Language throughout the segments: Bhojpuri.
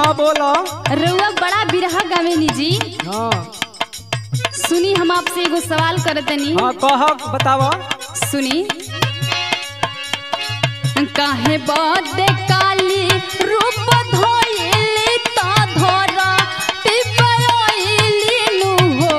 हाँ बोलो रउआ बड़ा बिरहा गावेनी जी हाँ सुनी हम आपसे एगो सवाल करतनी हाँ कह बतावा सुनी काहे बदे काली रूप धोइली ता धरा टिपयोइली नु हो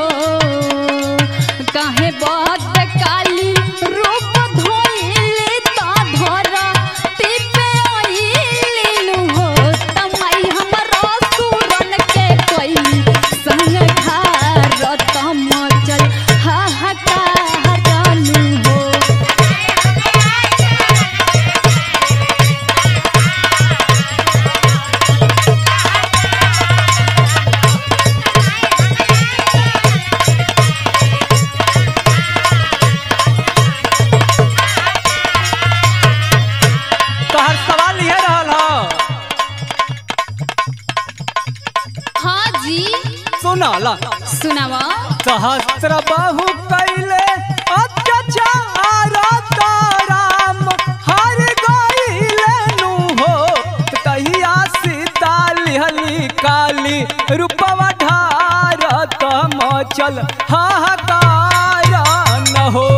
काहे बदे काली रूप धोइली ता धरा टिपयोइली नु हो तमाई हमरा सुरन के कोई संग घर तम चल हाहाकार नु हो तोहर सवाल ये रहल हो हाँ जी सुनल सुनावा सहस्र बाहु कैले अत्याचार तो राम हर गईले नु हो तहिया सीता लिहली काली रूपवा ढार तम चल हाहाकार न हो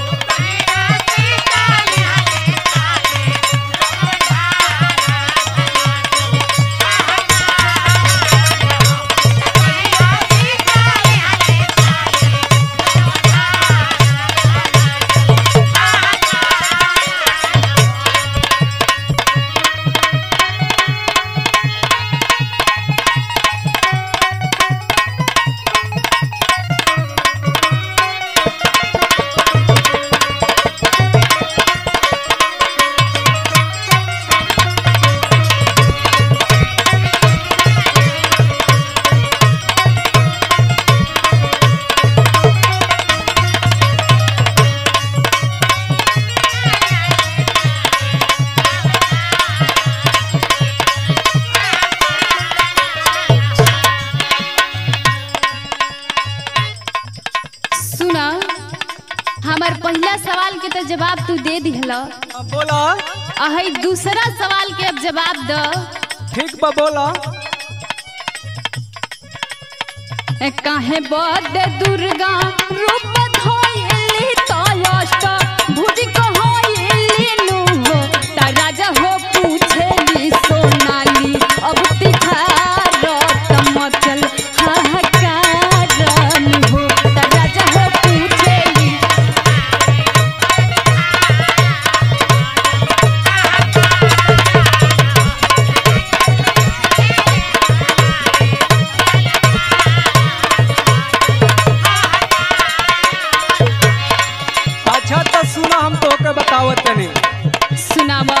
सुना हमार पहला सवाल के तो जवाब तू दे दिहला बोला अही दूसरा सवाल के अब जवाब द ठीक बा बोला ए काहे बद दुर्गा रूप धोइली तो अष्ट भुज कहोइली नु हो ता राजा हो पूछेली सोनाली अब तिखार तमचल हाहाकार नु हो ता राजा हो पूछेली अच्छा तो सुना हम तोके बतावत तनी सुनावा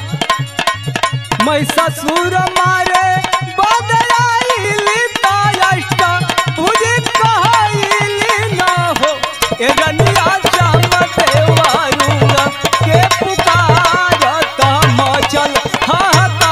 महिषासुर मारे बदलाइली तायष्ट तुझे कहइली न हो ए रनिया श्याम देवारुंग के पुकारत मचल हाहाकार